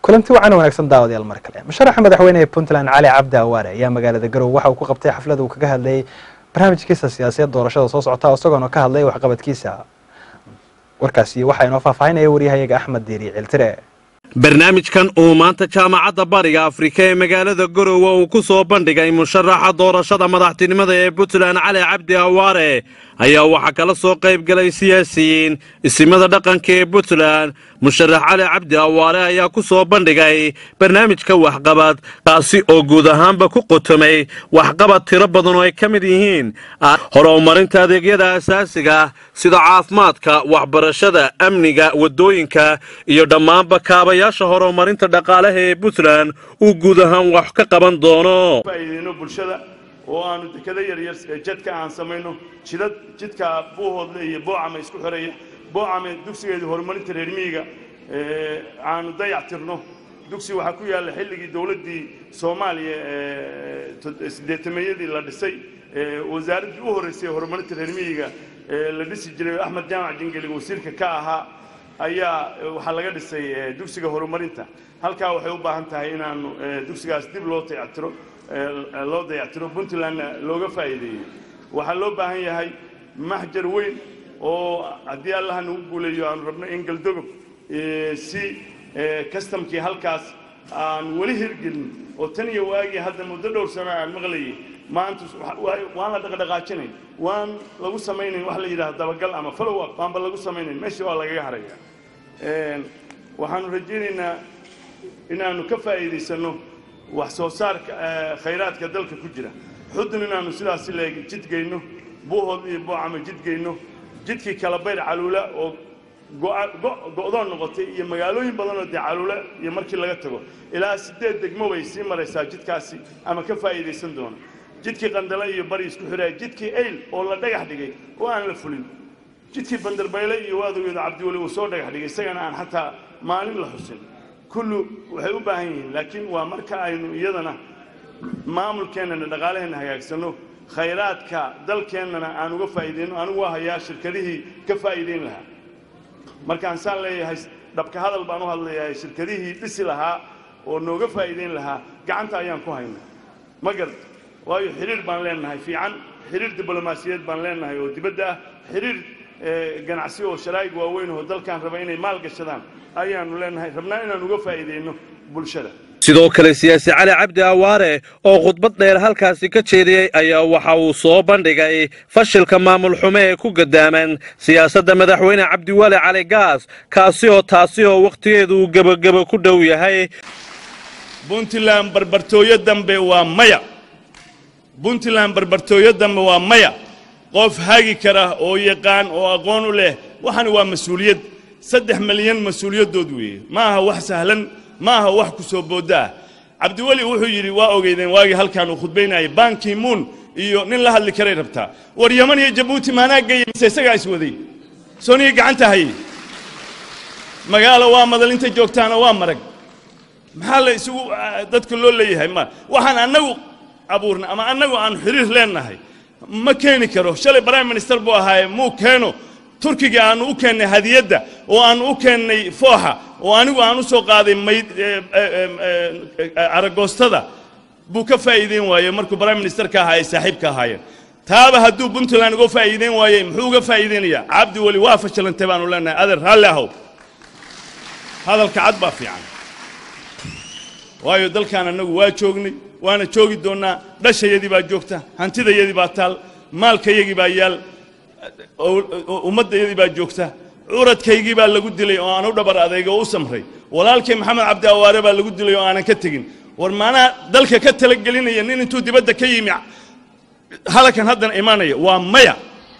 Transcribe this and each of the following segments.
kulanti wacan wanaagsan daawadayaal mar kale musharaxa madaxweyne ee puntland cali cabdi awaare ayaa magaalada garowe waxa uu ku qabtay xaflad uu kaga hadlayay barnaamijkiisa siyaasadeed doorashada soo socota isagoona ka hadlay waxqabadkiisa warkaasi waxaa inoo faahfaahinaya waryahayaga axmed diiri ciltire barnaamijkan uu maanta jaamacadda bariga afrika ee magaalada garowe uu ku soo bandhigay musharaxa doorashada madaxtinimada ee puntland cali cabdi awaare ayaa waxaa kala soo qayb galay siyaasiyiin isimada dhaqanka ee puntland musharax cali cabdi awaare ayaa ku soo bandhigay barnaamijka waxqabad kaasi oo guud ahaanba ku qotomay waxqabad tiro badan oo ay ka mid yihiin horumarinta adeegyada asaasiga sida caafimaadka waxbarashada amniga waddooyinka iyo dhammaanba kaabayaasha horumarinta dhaqaalaha ee puntland uu guud ahaan wax ka qaban doono faa'iideyno bulshada oo aanu dekado yaryar jadka aan samayno jidad jidka buuhoodle iyo boocame isku xoreeya boocame dugsigeedii horumarinta reer miyiga aanu dayac tirno dugsi waxaa ku yaalla xilligii dowladdii soomaaliya siddeetameeyadii la dhisay wasaaraddii u horraysay horumarinta reer miyiga la dhisi jiray axmed jaamac jingeli wasiirka ka ahaa ayaa waxaa laga dhisay dugsiga horumarinta halkaa waxay u baahan tahay inaanu dugsigaas dib loo dayactiro loo dayactiro puntlandna looga faa'iideeyo waxaa loo baahan yahay maxjar weyn oo haddii allaha nagu guuleeyo aanu rabno in galdogob si kastamkii halkaas aan weli hirgelin oo tan iyo waagii hadda muddo dhowr sano aan maqlayay maanta waan la dhaqdhaqaajinay waan lagu samaynayn wax la yidhahda dabagal ama follow up waanba lagu samaynayn meesha waa lagaga haraya waxaanu rajaynaynaa inaanu ka faa'iidaysanno wax soo saarka khayraadka dalka ku jira xudun inaanu sidaasi leeg jidgayno buuhood iyo boocama jidgayno jidkii kala bayr caluula oo go'doon noqotay iyo magaalooyin badanoo dee caluula iyo markii laga tago ilaa siddeed degmo bay sii maraysaa jidkaasi ama ka faa'iidaysan doona jidkii qandale iyo bari isku xidhaya jidkii ayl oo la dhagax dhigay oo aan la fulin jidkii bandarbayle iyo waadowgeeda cabdiweli uu soo dhagax dhigay isagana aan xataa maalin la xusin kullu waxay u baahan yihiin laakiin waa marka aynu iyadana maamulkeennana dhaqaalaheenna hagaagsanno khayraadka dalkeennana aan uga faa'iidayno anigu waa hayaa shirkadihii ka faa'iidayn lahaa markaan saan leeyahay dhabka hadal baan u hadlayahay shirkadihii dhisi lahaa oo nooga faa'iidayn lahaa gacanta ayaan ku haynaa ma garad waayo xidhiir baan leenahay fiican xidhiir diblomaasiyeed baan leenahay oo dibadda ah xidhiir ganacsi oo sharaa'ig waaweyn oo dalkaan raba inay maal gashadaan ayaanu leenahay rabnaa inaan uga faa'iidayno bulshada sidoo kale siyaasi cali cabdi awaare oo khudbad dheer halkaasi ka jeediyey ayaa waxa uu soo bandhigay fashilka maamul xume ee ku gadaaman siyaasadda madaxweyne cabdiwali cali gaas kaasi oo taasi oo wakhtigeedu uu gebagebo ku dhow yahay puntland barbartooyo dambe waa maya puntland barbartooyo dambe waa maya qof hagi kara oo yaqaan oo aqoon u leh waxani waa mas-uuliyad saddex milyan mas-uuliyaddood weeye ma aha wax sahlan ma aha wax ku soo boodda ah cabdiweli wuxuu yidhi waa ogeydeen waagii halkaan uu khudbaynayay bankimuun iyo nin la hadli karay rabtaa war yaman iyo jabuuti maanaa geeyey mise isagaa iswaday sooniya gacanta hayey magaalo waa madal inta joogtaana waa marag maxaa la isugu dadka loo leeyahay ma waxaan annagu abuurna ama annagu aan xiriir leennahay ma keeni karo shalay prime minister buu ahaaye muu keeno turkiga aanu u keennay hadiyadda oo aanu u keennay fooxa oo anigu aan u soo qaaday mayd aragoostada buu ka faa'iideyn waayey markuu prime minister ka ahaa ay saaxiibka ahaayeen taaba hadduu puntland uga faa'iideyn waayey muxuu uga faa'iideynayaa cabdi weli waa fashilantay baanu leenahay adeer raalli ahow hadalka cad baa fiican waayo dalkaan annagu waa joognay waana joogi doonnaa dhashayadii baa joogta hantidayadii baa taal maalkayagii baa yaal ummaddayadii baa joogta curadkaygii baa lagu dilay oo aan u dhabar adayga oo u samray walaalkay maxamed cabdi awaare baa lagu dilay oo aanan ka tegin war maanaha dalka ka talagelinaya nin intuu dibadda ka yimi halakan haddana imaanaya waa maya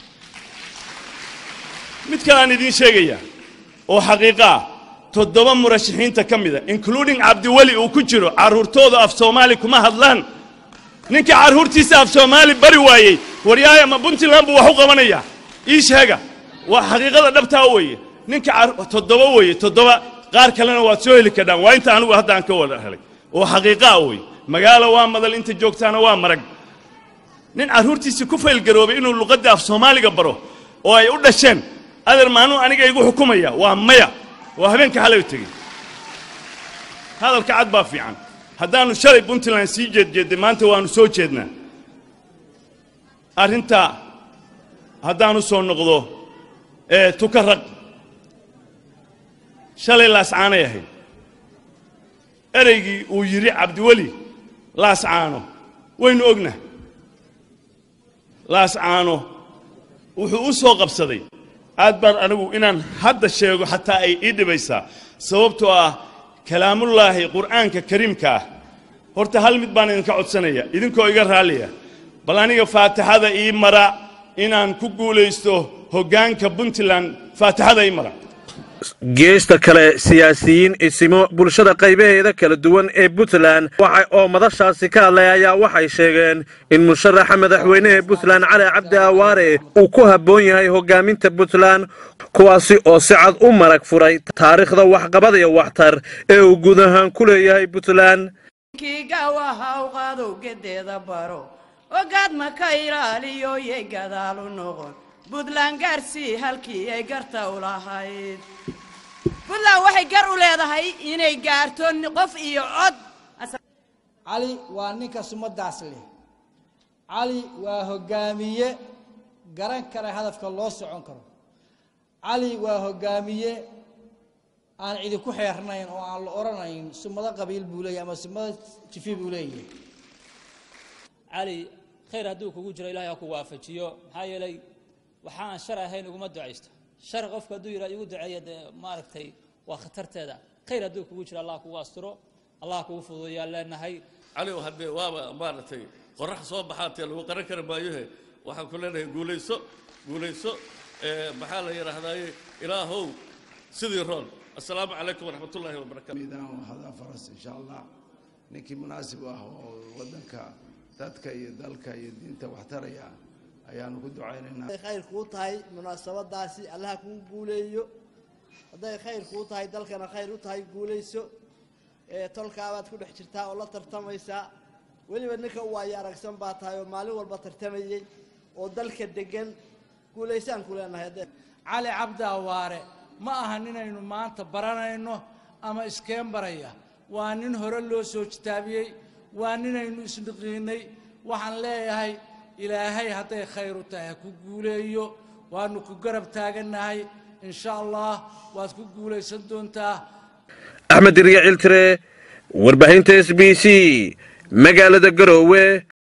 mid kale aan idiin sheegaya oo xaqiiqo ah toddoba murashaxiinta ka mida including cabdiweli uu ku jiro carruurtooda af soomaali kuma hadlaan ninka carruurtiisa af soomaali bari waayey waryaaya ma puntland buu wax u qabanayaa ii sheega waa xaqiiqada dhabtaa weeye ninka toddoba weeye toddoba qaar kalena waad soo heli kardhaan waa inta anigu hadda aan ka wada helay oo xaqiiqaa weeye magaalo waa madal inta joogtaana waa marag nin carruurtiisii ku faylgaroobay inuu luqadda af soomaaliga baro oo ay u dhasheen adeer maanuu aniga igu xukumaya waa maya waa habeenka xalay u tegey hadalka cad baa fiican haddaannu shalay puntland sii jeedjeedday maanta waannu soo jeednaa arrinta haddaan u soo noqdo ee tuka rag shalay laascaanay ahayd ereygii uu yidhi cabdiweli laascaano waynu ogna laascaano wuxuu u soo qabsaday aad baan anigu inaan hadda sheego xataa ay ii dhibaysaa sababtoo ah kalaamullaahi qur'aanka kariimka ah horta hal mid baan idinka codsanaya idinkoo iga raalliya bal aniga faatixada ii mara inaan ku guulaysto hoggaanka puntland faatixada ii mara geesta kale siyaasiyiin isimo bulshada qaybaheeda kala duwan ee puntland waxa oo madashaasi ka hadlay ayaa waxay sheegeen in musharaxa madaxweynehe puntland cali cabdi awaare uu ku habboon yahay hoggaaminta puntland kuwaasi oo si cad u marag furay taariikhda waxqabad iyo waxtar ee uu guud ahaan ku leeyahay puntland kiigawaha u qadow gedeeda baro ogaad ma ka ilaaliyo yay gadaalu noqon buntland gaarsii halkii ay garta u lahayd buntland waxay gar u leedahay inay gaarto qof iyo cod cali waa ninka sumadaas leh cali waa hoggaamiye garan kara hadafka loo socon karo cali waa hoggaamiye aan cidi ku xeernayn oo aan la odhanayn sumado qabiil buu leeyahy ama sumado jifi buu leeyahay cali khayr hadduu kugu jiro ilahay ha ku waafajiyo maxaa yeelay waxaan shar ahayn uguma ducaysto shar qofku hadduu yidhah igu duceeya dee maaragtay waa khatarteeda khayr hadduu kugu jiro allah kugu asturo allah kugu fududeeyaan leenahay cali haddee waaba maaragtay qorax soo baxaatee lagu qaran kari maayohe waxaan ku leenahay guulayso guulayso maxaa la yidhaahdaaye ilaahow sidii roon assalaamu calaykum waraxmat ullaahi wabarakatu miidaan wahadaa faras insha allah ninkii munaasib ah oo waddanka dadka iyo dalka iyo diinta waxtaraya ayaanu ku ducaynaynaa hadday khayr kuu tahay munaasabadaasi allaha kuu guuleeyo hadday khayr kuu tahay dalkana khayr u tahay guulayso ee tolkaabaad ku dhex jirtaa oo la tartamaysaa weliba ninka u waayo aragsan baa tahay oo maalin walba tartamayey oo dalka degan guulaysaan ku leenahay hadday cali cabdi awaare ma aha ninaynu maanta baranayno ama iskeen baraya waa nin hore loo soo jitaabiyey waa ninaynu isniqiinay waxaan leeyahay ilaahay hadday khayr u tahay ha ku guuleeyo waanu ku garab taagannahay insha allah waad ku guulaysan doontaa axmed dirya ciltire warbaahinta s b c magaalada garoowe